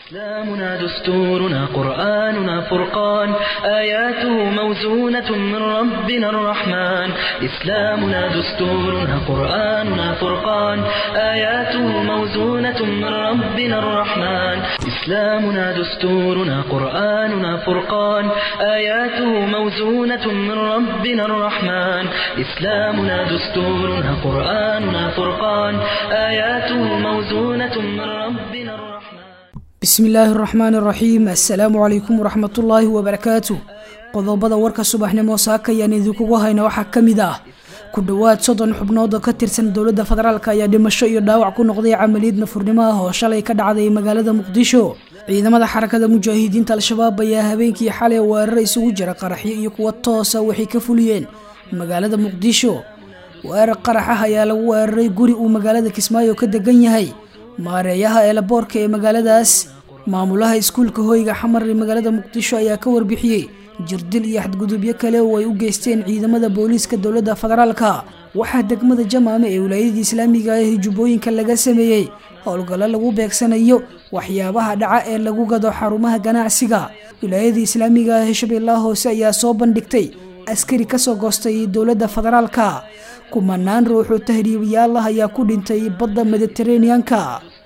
إسلامنا دستورنا قرآننا فرقان آياته موزونة من ربنا الرحمن إسلامنا دستورنا قرآننا فرقان آياته موزونة من ربنا الرحمن إسلامنا دستورنا قرآننا فرقان آياته موزونة من ربنا الرحمن إسلامنا دستورنا قرآننا فرقان آياته موزونة من ربنا الرحمن bismi illaahi araxmaan araxiim assalaamu calaykum waraxmatullaahi wabarakaatu qodobada warka subaxnimo saaka ayaan idinkugu hayna waxaa ka mid ah ku dhowaad soddon xubnood oo ka tirsan dowladda federaalk ayaa dhimasho iyo dhaawac ku noqday camaliyad nafurnimo ah oo shalay ka dhacday magaalada muqdisho ciidamada xarakada mujaahidiinta al-shabaab ayaa habeenkii xalay weerar isugu jira qaraxyo iyo kuwa toosa waxay ka fuliyeen magaalada muqdisho weerar qarax ah ayaa lagu weeraray guri uu magaalada kismaayo ka degan yahay maareeyaha eelaboorka ee magaaladaas maamulaha iskuulka hoyga xamar ee magaalada muqdisho ayaa ka warbixiyey jirdil iyo xadgudubyo kale oo ay u geysteen ciidamada booliiska dowladda federaalka waxaa degmada jamaame ee wilaayadii islaamiga ee jubbooyinka laga sameeyey howlgallo lagu beegsanayo waxyaabaha dhaca ee lagu gado xarumaha ganacsiga wilaayadii islaamiga ee shabeellaha hoose ayaa soo bandhigtay askari kasoo goostay dowladda federaalka kumanaan ruuxoo tahriibayaal ah ayaa ku dhintay badda mediteraneanka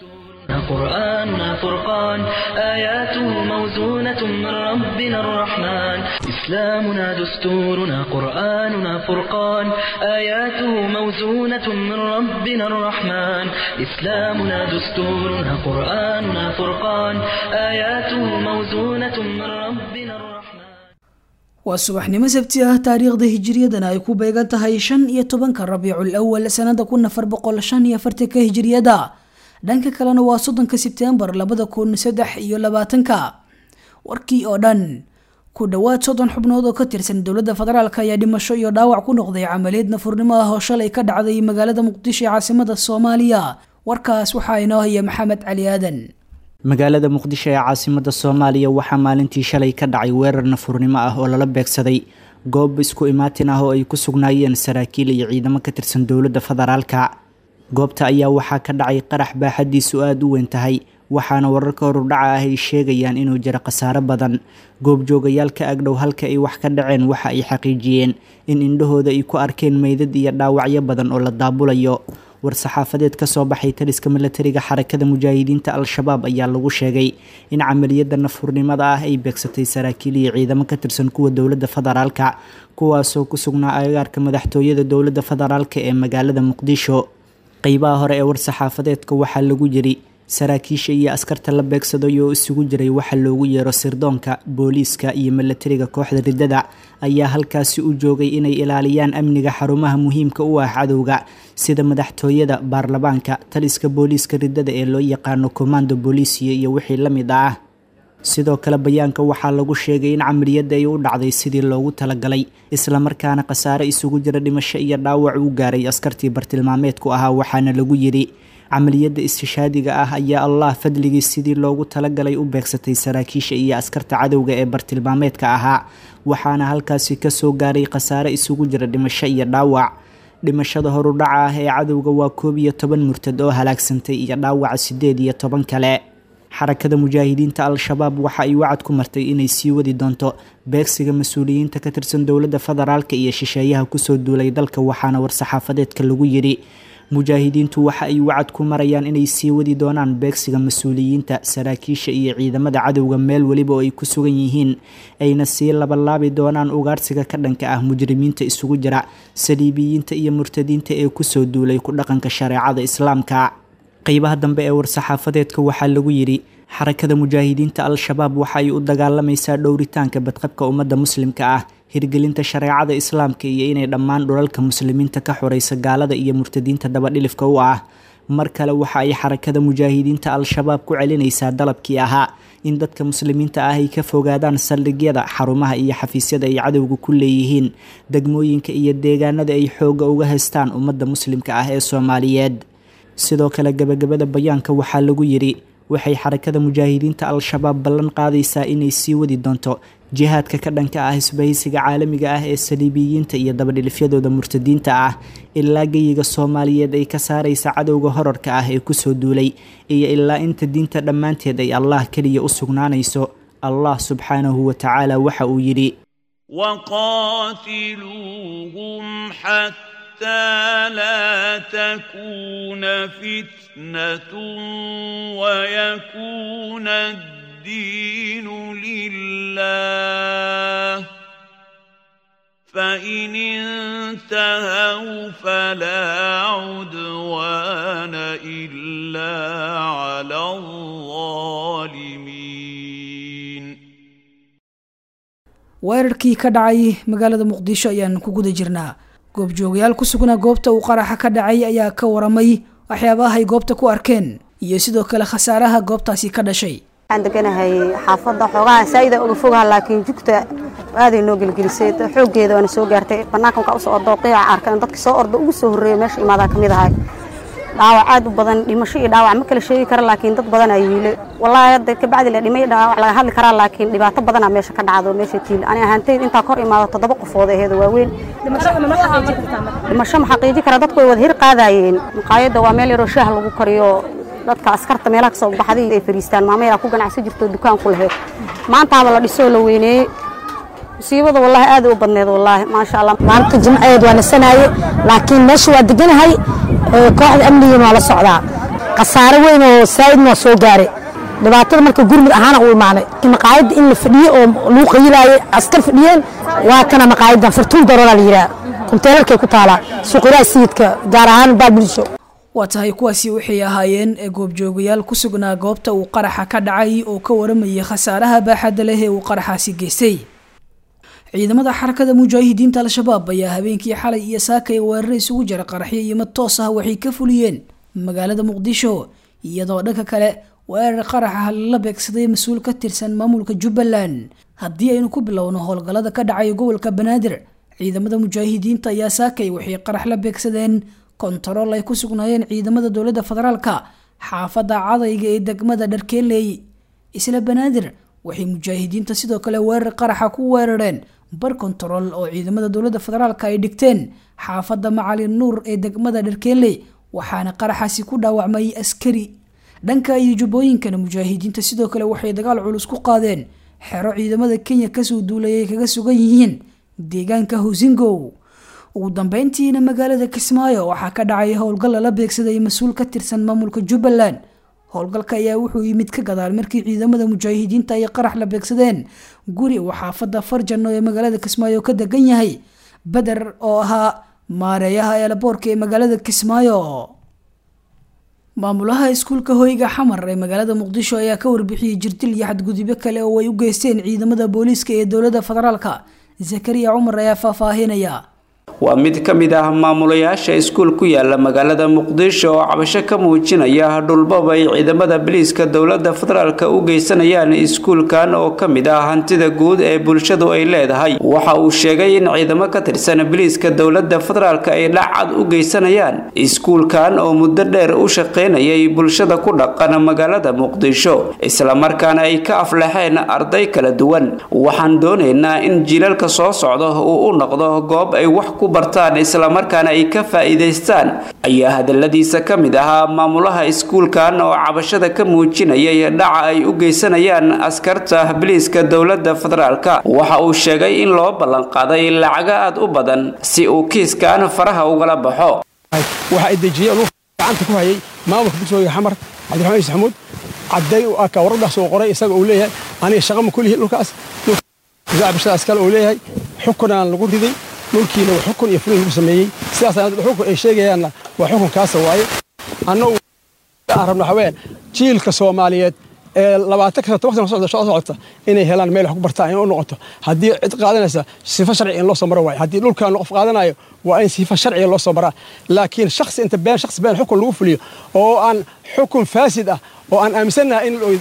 قرآننا فرقان آياته موزونة من ربنا الرحمن إسلامنا دستورنا قرآننا فرقان آياته موزونة من ربنا الرحمن إسلامنا دستورنا قرآننا فرقان آياته موزونة من ربنا الرحمن waa subaxnimo sabti ah taariikhda hijiriyadana ay ku beegan tahay shan iyo tobanka rabiicul awal sanada kun afar boqol shan iyo afartanka hijiriyada dhanka kalena waa soddonka sebtembar labada kun saddex iyo labaatanka warkii oo dhan ku dhowaad soddon xubnood oo ka tirsan dowladda federaalk ayaa dhimasho iyo dhaawac ku noqday camaliyad nafurnimo ah oo shalay ka dhacday magaalada muqdisho ee caasimada soomaaliya warkaas waxaa inoo haya maxamed cali aadan magaalada muqdisho ee caasimada soomaaliya waxaa maalintii shalay ka dhacay weerar nafurnimo ah oo lala beegsaday goob isku imaatin ah oo ay ku sugnaayeen saraakiil iyo ciidamo ka tirsan dowladda federaalka goobta ayaa waxaa ka dhacay qarax baaxadiisu aada u weyn tahay waxaana wararka horudhaca ah ay sheegayaan inuu jiro khasaaro badan goobjoogayaal ka agdhow halka ay wax ka dhaceen waxa ay xaqiijiyeen in indhahooda ay ku arkeen meydad iyo dhaawacyo badan oo la daabulayo war-saxaafadeed ka soo baxay taliska milatariga xarakada mujaahidiinta al-shabaab ayaa lagu sheegay in camaliyadda nafurnimada ah ay beegsatay saraakiil iyo ciidamo ka tirsan kuwa dowladda federaalka kuwaasoo ku sugnaa agagaarka madaxtooyada dowladda federaalka ee magaalada muqdisho qeybaha hore ee war-saxaafadeedka waxaa lagu yiri saraakiisha iyo askarta la beegsaday oo isugu jiray waxa loogu yeero sirdoonka booliiska iyo milatariga kooxda riddada ayaa halkaasi u joogay inay ilaaliyaan amniga xarumaha muhiimka u ah cadowga sida madaxtooyada baarlamaanka taliska booliiska riddada ee loo yaqaano commando booliisiya iyo wixii la mid ah sidoo kale bayaanka waxaa lagu sheegay in camaliyadda ay u dhacday sidii loogu talagalay islamarkaana khasaare isugu jira dhimasho iyo dhaawac uu gaaray askartii bartilmaameedku ahaa waxaana lagu yidhi camaliyadda istishaadiga ah ayaa allah fadligii sidii loogu talagalay u beegsatay saraakiisha iyo askarta cadowga ee bartilmaameedka ahaa waxaana halkaasi kasoo gaaray khasaare isugu jira dhimasho iyo dhaawac dhimashada horudhaca ah ee cadowga waa koob iyo toban murtad oo halaagsantay iyo dhaawaca sideed iyo toban kale xarakada mujaahidiinta al-shabaab waxa ay wacad ku martay inay sii wadi doonto beegsiga mas-uuliyiinta ka tirsan dowladda federaalka iyo shisheeyaha kusoo duulay dalka waxaana war-saxaafadeedka lagu yidhi mujaahidiintu waxa ay wacad ku marayaan inay sii wadi doonaan beegsiga mas-uuliyiinta saraakiisha iyo ciidamada cadowga meel weliba oo ay ku sugan yihiin ayna sii labalaabi doonaan ugaarsiga ka dhanka ah mujrimiinta isugu jira saliibiyiinta iyo murtadiinta ee kusoo duulay ku dhaqanka shareecada islaamka qeybaha dambe ee war-saxaafadeedka waxaa lagu yidhi xarakada mujaahidiinta al-shabaab waxa ay u dagaalamaysaa dhowritaanka badqabka ummadda muslimka ah hirgelinta shareecada islaamka iyo inay dhammaan dhulalka muslimiinta ka xoreysa gaalada iyo murtadiinta dabadhilifka u ah mar kale waxa ay xarakada mujaahidiinta al-shabaab ku celinaysaa dalabkii ahaa in dadka muslimiinta ah ay ka fogaadaan saldhigyada xarumaha iyo xafiisyada ay cadowga ku leeyihiin degmooyinka iyo deegaanada ay xoogga uga haystaan ummadda muslimka ah ee soomaaliyeed sidoo kale gebagabada bayaanka waxaa lagu yidhi waxay xarakada mujaahidiinta al-shabaab ballan qaadaysaa inay sii wadi doonto jihaadka ka dhanka ah isbahaysiga caalamiga ah ee saliibiyiinta iyo dabadhilifyadooda murtadiinta ah ilaa geyiga soomaaliyeed ay ka saaraysa cadowga horarka ah ee kusoo duulay iyo ilaa inta diinta dhammaanteed ay allah keliya u sugnaanayso allah subxaanahu wa tacaala waxa uu yidhi وقاتلوهم حتى لا تكون فتنة ويكون الدين لله فإن انتهوا فلا عدوان إلا على الظالمين weerarkii ka dhacay magaalada muqdisho ayaan ku guda jirnaa goobjoogayaal ku sugnaa goobta uu qaraxa ka dhacay ayaa ka waramay waxyaabaha ay goobta ku arkeen iyo sidoo kale khasaaraha goobtaasi ka dhashay waxaan deganahay xaafadda xoogaha saa'ida uga fogaha laakiin jugta aaday noo gelgelisay xooggeeda waana soo gaartay bannaanka markaa usoo ordo qiica arkan dadka soo ordo ugu soo horreeya meesha imaadaa ka mid ahay dhaawac aad u badan dhimasho iyo dhaawac ma kala sheegi kara laakiin dad badanaa yiile wallaahi hadda kabacdi la dhimay dhaawac laga hadli karaa laakiin dhibaato badanaa meesha ka dhacdo meesha tiil ani ahaantayd intaa kor imaado toddoba qofood aheedo waaweyn dhimasho ma xaqiiji kara dadku way wada hir qaadaayeen maqaayadda waa meel yaroo shaah lagu kariyo dadka askarta meelaha kasoo baxday ay fariistaan maamayaa ku ganacsan jirto dukaan ku lahayd maantaaba la dhisoo la weyneeyey musiibada wallaahi aad u badneed wallaahi maasha allah maalinta jimceed waa nasanaaye laakiin meesha waa deganahay kooxda amnigiina waa la socdaa khasaare weyn oo saa'idna waa soo gaare dhibaatada marka gurmud ahaana u imaanay maqaayadda in la fadhiyo oo lagu qayilaayay askar fadhiyeen waa kana maqaayaddan fartuun darooraa la yidhaha kunteelarkay ku taalaa suuqyadaha sayidka gaar ahaan baalbuliso waa tahay kuwaasi waxay ahaayeen ee goobjoogayaal ku sugnaa goobta uu qaraxa ka dhacay oo ka waramayay khasaaraha baaxadda leh ee uu qaraxaasi geystay ciidamada xarakada mujaahidiinta al-shabaab ayaa habeenkii xalay iyo saakay weeraro isugu jira qaraxyo iyo mid toos ah waxay ka fuliyeen magaalada muqdisho iyadoo dhanka kale weerar qaraxa lala beegsaday mas-uul ka tirsan maamulka jubbaland haddii aynu ku bilowno howlgallada ka dhacay gobolka banaadir ciidamada mujaahidiinta ayaa saakay waxay qarax la beegsadeen kontarool ay ku sugnaayeen ciidamada dowladda federaalka xaafadda cadayga ee degmada dharkeeley isla banaadir waxay mujaahidiinta sidoo kale weerar qaraxa ku weerareen bar kontarool oo ciidamada dowladda federaalka ay dhigteen xaafadda macalin nuur ee degmada dharkeeley waxaana qaraxaasi ku dhaawacmay askari dhanka iyo jubbooyinkana mujaahidiinta sidoo kale waxay dagaal culus ku qaadeen xero ciidamada kenya kasoo duulayay kaga sugan yihiin deegaanka hosingow ugu dambeyntiina magaalada kismaayo waxaa ka dhacay howlgal lala beegsaday mas-uul ka tirsan maamulka jubbaland howlgalka ayaa wuxuu yimid ka gadaal markii ciidamada mujaahidiinta ay qarax la beegsadeen guri uu xaafadda farjano ee magaalada kismaayo ka degan yahay beder oo ahaa maareeyaha eelaboorka ee magaalada kismaayo maamulaha iskuulka hoyga xamar ee magaalada muqdisho ayaa ka warbixiyey jirdil iyo xadgudubyo kale oo ay u geysteen ciidamada booliiska ee dowladda federaalka zakariya cumar ayaa faahfaahinaya waa mid ka mid ah maamulayaasha iskuul ku yaala magaalada muqdisho oo cabasho ka muujinaya dhulbab ay ciidamada biliiska dowladda federaalka u geysanayaan iskuulkan oo ka mid ah hantida guud ee bulshadu ay leedahay waxa uu sheegay in ciidamo ka tirsan biliiska dowladda federaalka ay dhacad u geysanayaan iskuulkan oo muddo dheer u shaqaynayay bulshada ku dhaqan magaalada muqdisho islamarkaana ay ka aflaxeen arday kala duwan waxaan doonaynaa in jiilalka soo socda uu u noqdo goob ay wax ku bartaan islamarkaana ay ka faa'iidaystaan ayaa hadaladiisa ka mid ahaa maamulaha iskuulkan oo cabashada ka muujinayay dhaca ay u geysanayaan askarta biliiska dowladda federaalka waxa uu sheegay in loo ballanqaaday lacago aad u badan si uu kiiskan faraha ugala baxo waxa ay dejiyeen gacanta ku hayay maamulka dugsiga xamar cabdiraxmaan iis xamuud cadday u aka waradaas uu qoray isaga uu leeyahay aniga shaqo ma kulihi dhulkaas bishadaas kale uu leeyahay xukunaan lagu riday dhulkiina xukun iyo fulin lagu sameeyey sidaas xukun ay sheegayaanna waa xukunkaasa waaye annagu aan rabno haween jiilka soomaaliyeed ee labaatan kasa toban sana soo socota inay helaan meel wax ku bartaan in u noqoto haddii cid qaadanaysa sifo sharci in loo soo maro waaye haddii dhulkan qof qaadanayo waa in sifo sharciga loo soo maraa laakiin shakhsi inta been shakhsi been xukun lagu fuliyo oo aan xukun faasid ah oo aan aaminsannahay in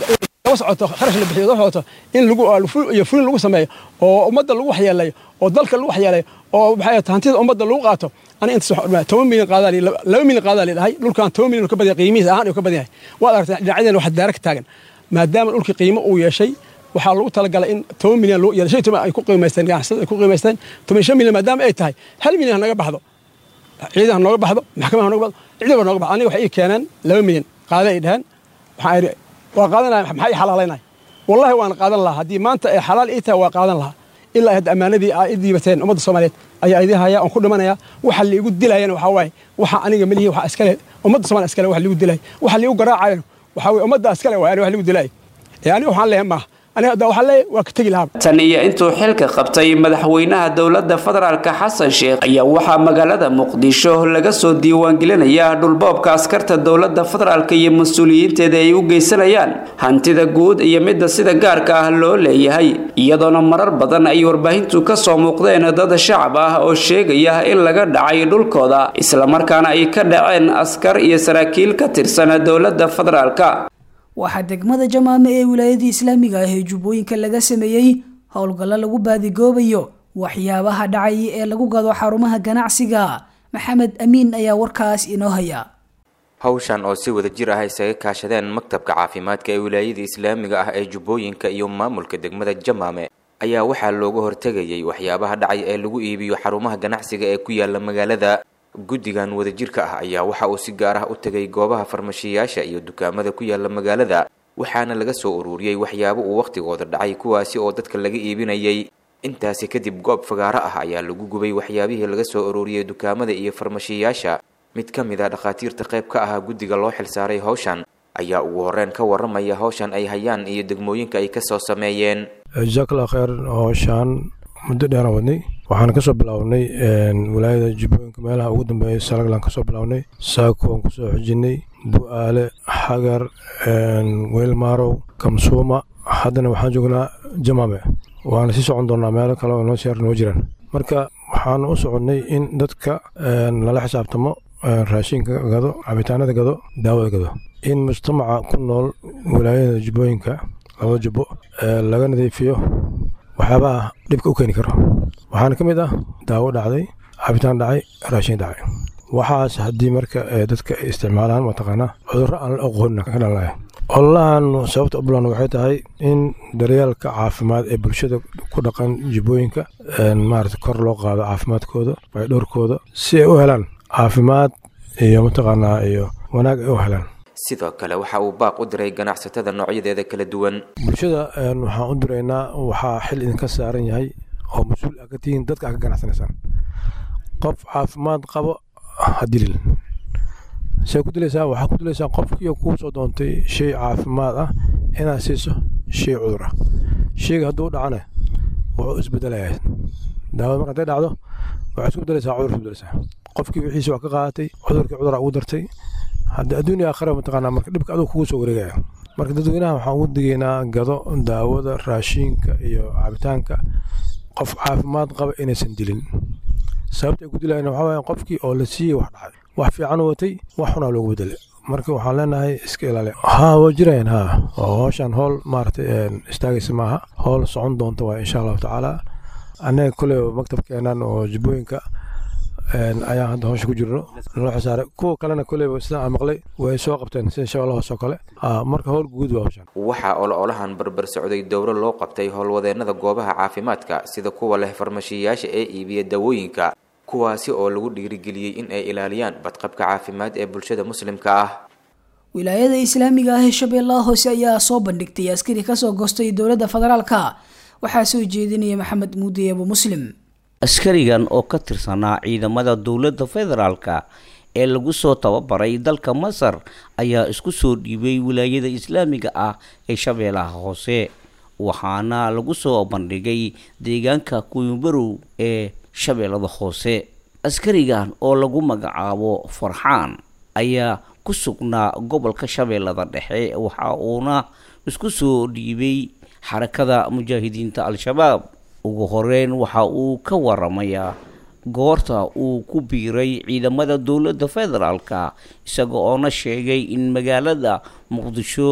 daba socoto kharash la bixiyo daba socoto in lagu iyo fulin lagu sameeyo oo ummadda lagu waxyeelayo oo dalka lagu waxyeelayo oo maxay hantida ummadda lagu qaato ani inta toban milyan qaadaa laba milyan qaadaa la dhahay dhulkan toban milyan ka badan qiimihiis ahaan uu ka badan yahay waad aragtaa dhinacyadeen wax daara ka taagan maadaama dhulkii qiimo uu yeeshay waxaa lagu talagalay in toban milyan loo yeelo shan toban ay ku qiimaysteen ganacsada ay ku qiimaysteen toban shan milyan maadaama ay tahay hal milyan ha naga baxdo ciidan ha nooga baxdo maxkamada ha nooga baxdo ciidaba nooga baxdo aniga waxay ii keeneen laba milyan qaada ay dhaheen waxaan idhi waa qaadanaya maxaa ii xalaalaynaya wallahi waan qaadan lahaa haddii maanta ay xalaal ii tahay waa qaadan lahaa ilaa hadda ammaanadii aa i diibateen ummadda soomaaliyeed ayaa idin haya oon ku dhimanaya waxa liigu dilayana waxaa waaye waxa aniga melihi waxa iskale ummadda soomaaliya iskale wax liigu dilay waxa liigu garaacayana waxaa weye ummadda iskale waay aniga wax liigu dilay ee aniga waxaan leeyahay maaha aniga hadda waxaan leeyahay waa ka tegi lahaa tan iyo intuu xilka qabtay madaxweynaha dowladda federaalka xasan sheekh ayaa waxaa magaalada muqdisho laga soo diiwaangelinaya dhulboobka askarta dowladda federaalka iyo mas-uuliyiinteeda ay u geysanayaan hantida guud iyo midda sida gaarka ah loo leeyahay iyadoona marar badan ay warbaahintu ka soo muuqdeen dad shacab ah oo sheegaya in laga dhacay dhulkooda islamarkaana ay ka dhaceen askar iyo saraakiil ka tirsan dowladda federaalka waxaa degmada jamaame ee wilaayadii islaamiga ah ee jubbooyinka laga sameeyey howlgallo lagu baadigoobayo waxyaabaha dhacay ee lagu gado xarumaha ganacsiga maxamed amiin ayaa warkaas inoo haya hawshan oo si wada jir ah isaga kaashadeen maktabka caafimaadka ee wilaayada islaamiga ah ee jubbooyinka iyo maamulka degmada jamaame ayaa waxaa looga hortegayay waxyaabaha dhacay ee lagu iibiyo xarumaha ganacsiga ee ku yaala magaalada guddigan wadajirka ah ayaa waxa uu si gaar ah u tegay goobaha farmashiyaasha iyo dukaamada ku yaala magaalada waxaana laga soo ururiyey waxyaabo uu wakhtigooda dhacay kuwaasi oo dadka laga iibinayay intaasi kadib goob fagaaro ah ayaa lagu gubay waxyaabihii laga soo ururiyey dukaamada iyo farmashiyaasha mid ka mid a dhakhaatiirta qayb ka ahaa guddiga loo xilsaaray hawshan ayaa ugu horreyn ka warramaya hawshan ay hayaan iyo degmooyinka ay kasoo sameeyeen jaakla kheer howshaan muddo dheeraan wadnay waxaan kasoo bilownay wilaayada jubbooyinka meelaha ugu dambeeya salaglan kasoo bilownay saako waan kusoo xojinay bu-aale xagar weylmaarow kamsuuma haddana waxaan joognaa jamaame waana sii socon doonaa meelo kale oo noo sheer noo jiraan marka waxaan u soconnay in dadka lala xisaabtamo raashinka gado cabitaanada gado daawada gado in mujtamaca ku nool wilaayada jubbooyinka laba jubbo laga nadiifiyo waxyaabaha dhibka u keeni karo waxaana ka mid ah daawo dhacday cabitaan dhacay raashin dhacay waxaas haddii marka dadka ay isticmaalaan mataqaanaa cudurro aan la aqoonin ka dhalaya ololahan sababta u bilan waxay tahay in daryeelka caafimaad ee bulshada ku dhaqan jibbooyinka maarata kor loo qaado caafimaadkooda baydhowrkooda si ay u helaan caafimaad iyo mataqaanaa iyo wanaag ay u helaan sidoo kale waxa uu baaq u diray ganacsatada noocyadeeda kala duwan bulshada waxaan u diraynaa waxaa xil idinka saaran yahay oo mas-uul aa ka tihiin dadka aa ka ganacsanaysaan qof caafimaad qabo ha dilin say ku dilaysaa waxaa ku dilaysaa qofkii kuu soo doontay shay caafimaad ah inaad siiso shay cudur ah shayga hadduu u dhacana wuxuu isbedelayaa daawada marka hadday dhacdo waxay isku bedelaysaa cudur isku bedelaysaa qofkii wixiisa waa ka qaadatay cudurkii cudura ugu dartay hadda adduunya aakhira mataqaanaa marka dhibka aduu kugu soo wareegaya marka dadweynaha waxaan ugu digaynaa gado daawada raashiinka iyo cabitaanka qof caafimaad qaba inaysan dilin sababta ay ku dilayaan waxaa waaya qofkii oo la siiyey wax dhacay wax fiican u watay wax xunaa loogu bedelay marka waxaan leenahay iska ilaali haa waa jirayaan haa oo howshan howl maaragtay istaagaysa maaha howl socon doonta waa insha allahu tacaala annaga kule maktabkeenan oo jibbooyinka ayaan hadda howsha ku jirno naloo xisaaray kuwa kalena kuleyba sida aan maqlay way soo qabteen sida shabeellahoos oo kale marka howl guud waa howshan waxaa ololahan barbar socday dowro loo qabtay howlwadeennada goobaha caafimaadka sida kuwa leh farmashiyayaasha ee iibiya dawooyinka kuwaasi oo lagu dhiirigeliyey in ay ilaaliyaan badqabka caafimaad ee bulshada muslimka ah wilaayada islaamiga ah ee shabeellaha hoose ayaa soo bandhigtay askari kasoo goostay dowladda federaalka waxaa soo jeedinaya maxamed muudi abu muslim askarigan oo ka tirsanaa ciidamada dowladda federaalka ee lagu soo tababaray dalka masar ayaa isku soo dhiibay wilaayada islaamiga ah ee shabeellaha hoose waxaana lagu soo bandhigay deegaanka kuyumbarow ee shabeellada hoose askarigan oo lagu magacaabo farxaan ayaa ku sugnaa gobolka shabeellada dhexe waxa uuna isku soo dhiibay xarakada mujaahidiinta al-shabaab ugu horeyn waxa uu ka waramayaa goorta uu ku biiray ciidamada dowladda federaalka isaga oona sheegay in magaalada muqdisho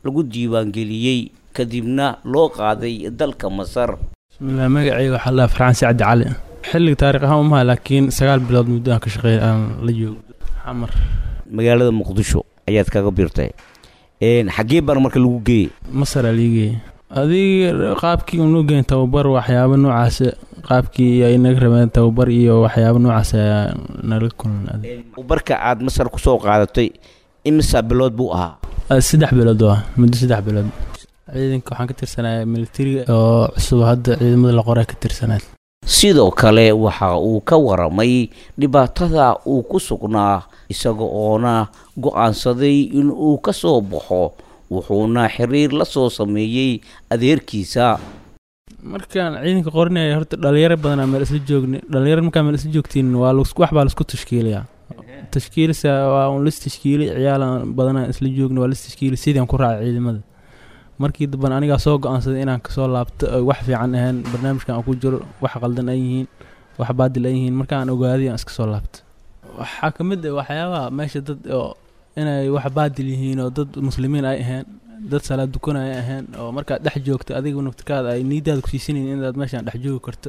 lagu diiwaangeliyey kadibna loo qaaday dalka masar bismillaah magacayga waxaa la farxaan sacdi cali xilliga taariikh ahaan umaha laakiin sagaal bilood muddo aan ka shaqeey aan la joogo xamar magaalada muqdisho ayaad kaga birtay xaggee baan marka lagu geeyey masar aa liigeeyey adiga qaabkii unoo geen tababar waxyaabo noocaas qaabkii ay naga rabeen tababar iyo waxyaabo noocaas ayaa nala kulan tababarka aad masar kusoo qaadatay imisa bilood buu ahaa saddex bilood waa muddo saddex bilood ciidanka waxaan ka tirsanaya militariga oo cusub hadda ciidamada la qoraa ka tirsanaa sidoo kale waxa uu ka waramay dhibaatada uu ku sugnaa isaga oona go-aansaday in uu ka soo baxo wuxuuna xiriir la soo sameeyey adeerkiisa markaan ciidanka qorinaya horta dhalinyaro badanaa meel isla joogna dhalinyaro markaa meel isla joogtiin waa wax baa laisku tashkiilayaa tashkiilisa waa un lis tashkiili ciyaalan badanaa isla joogna waa lis tashkiili sidaan ku raacay ciidamada markii damban anigaa soo go-aansaday inaan kasoo laabto ay wax fiican ahayn barnaamijkan aan ku jiro wax qaldan ay yihiin wax baadil ay yihiin markaan ogaaday aan iska soo laabto waxaa ka mid ah waxyaabaha meesha dad oo inay wax baadil yihiin oo dad muslimiin ay ahayn dad salaad dukan ay ahayn oo markaad dhex joogto adiga naftirkaada ay niidaada kusiisanayin inaad meeshaan dhex joogi karto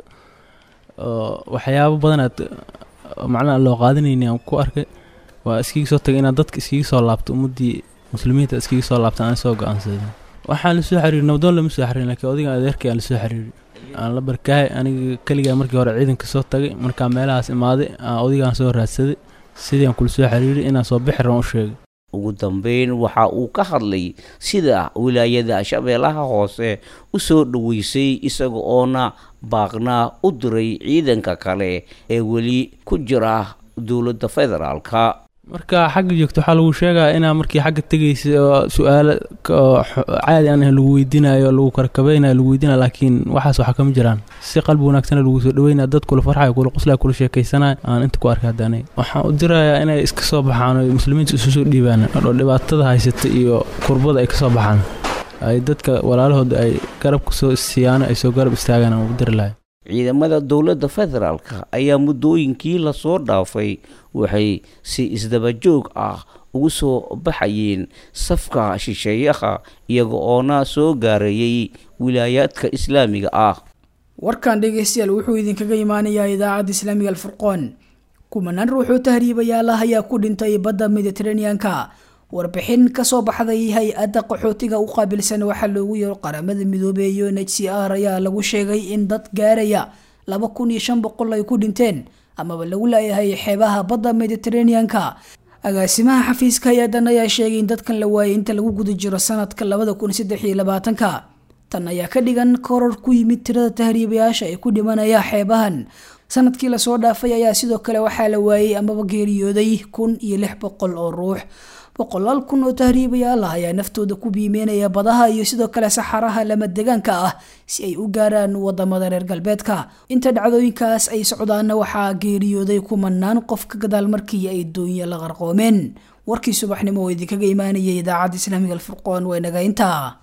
oo waxyaabo badanaad macnaha loo qaadanayni aan ku arkay waa iskiga soo tagay inaad dadka iskiga soo laabto ummaddii muslimiinta iskiga soo laabta aan soo go-aansaday waxaan lasoo xiriiri nabdoon lama soo xiriirin laakiin odiga adeerkay aan lasoo xiriiri aan la barkahay aniga keligaa markii hore ciidanka soo tagay markaa meelahaas imaaday aan odigaan soo raadsaday sidii aan kula soo xiriiri inaan soo bixi rabaan u sheegay ugu dambeyn waxa uu ka hadlay sida wilaayada shabeellaha hoose u soo dhoweysay isaga oona baaqnaa u diray ciidanka kale ee weli ku jira dowladda federaalka marka xagga joogto waxaa lagu sheegaa inaa markii xagga tegaysa oo su-aalo caadi aan ahayn lagu weydiinayo lagu karakabeynayo lagu weydiinayo laakiin waxaas waxa kama jiraan si qalbi wanaagsana lagu soo dhaweynaya dad kula farxayo kula qoslaya kula sheekaysanayo aan inta ku arkay hadda aniga waxaan u dirayaa inay iska soo baxaan oo muslimiinta isu soo dhiibaan oo dhibaatada haysata iyo kurbada ay ka soo baxaan ay dadka walaalahooda ay garab kusoo siiyaan ay soo garab istaagaan aan u diri lahay ciidamada dowladda federaalka ayaa muddooyinkii lasoo dhaafay waxay si isdabajoog ah ugu soo baxayeen safka shisheeyaha iyaga oona soo gaareeyey wilaayaadka islaamiga ah warkan dhegeystayaal wuxuu idinkaga imaanayaa idaacadda islaamiga alfurqoon kumanaan ruuxuu tahriibayaala ayaa ku dhintay badda mediteraneanka warbixin kasoo baxday hay-adda qaxootiga u qaabilsan waxaa loogu yeero qaramada midoobey iyo n h c r ayaa lagu sheegay in dad gaaraya laba kun iyo shan boqol ay ku dhinteen amaba lagu laayahay xeebaha badda mediteraneanka agaasimaha xafiiska hay-adan ayaa sheegay in dadkan la waayay inta lagu guda jiro sanadka labada kun saddex iyo labaatanka tan ayaa ka dhigan koror ku yimid tirada tahriibayaasha ee ku dhimanaya xeebahan sanadkii lasoo dhaafay ayaa sidoo kale waxaa la waayey amaba geeriyooday kun iyo lix boqol oo ruux boqolaal kun oo tahriibayaal ah ayaa naftooda ku biimeynaya badaha iyo sidoo kale saxaraha lama degaanka ah si ay u gaaraan wadamada reer galbeedka inta dhacdooyinkaas ay socdaana waxaa geeriyooday kumanaan qof ka gadaal markii ay doonya la qarqoomeen warkii subaxnimo oo idinkaga imaanayay idaacadda islaamiga alfurqoon waa naga intaa